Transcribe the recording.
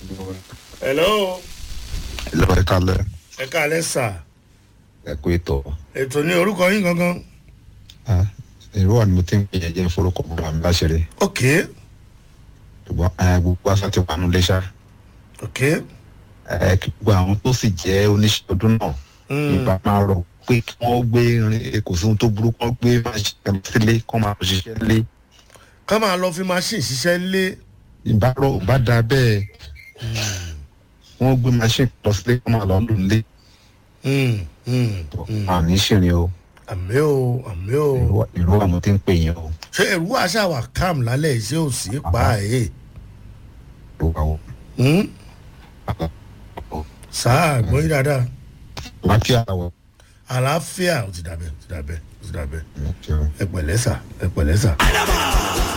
hello lọ ẹ kalẹ ẹ káalẹ́ sà ẹ kú ètò ètò ní orúkọ yín gangan èrò wà ní mo ti ń pè é jẹ́ forúkọ bàbá mi láṣẹrẹ ok ṣùgbọ́n ẹ, gbogbo aṣọ ti wà nílé ṣá ok ẹ, kí gbogbo àwọn tó sì jẹ́ oníṣẹ́ ọdún náà Mm. ìgbà máa rọ̀ pé kí wọ́n gbé irin kò sí ohun tó burú kí wọ́n gbé máa ṣiṣẹ́ sílé kí wọ́n máa ṣiṣẹ́ lé ká máa lọ fi machine ṣiṣẹ́ lé ìbárọ̀ bá da bẹ́ẹ̀ wọ́n gbé machine lọ sílé kí wọ́n máa lọ lò nílé Mm, mm, mm. àní ṣìrìn o àmì o àmì o èrò- èrò wà mo ti ń pè yín o ṣé ẹ̀rú àṣà wà calm lálẹ́ yìí ṣé ò sí pa ẹ̀ èrò wà o sáà gbọ́ yín dáadáa láfíà wọ àlàáfíà ó ti dàbẹ̀ ó ti dàbẹ̀ ó ti dàbẹ̀ ẹ ẹ pẹ̀lẹ́ sà ẹ pẹ̀lẹ́ sà.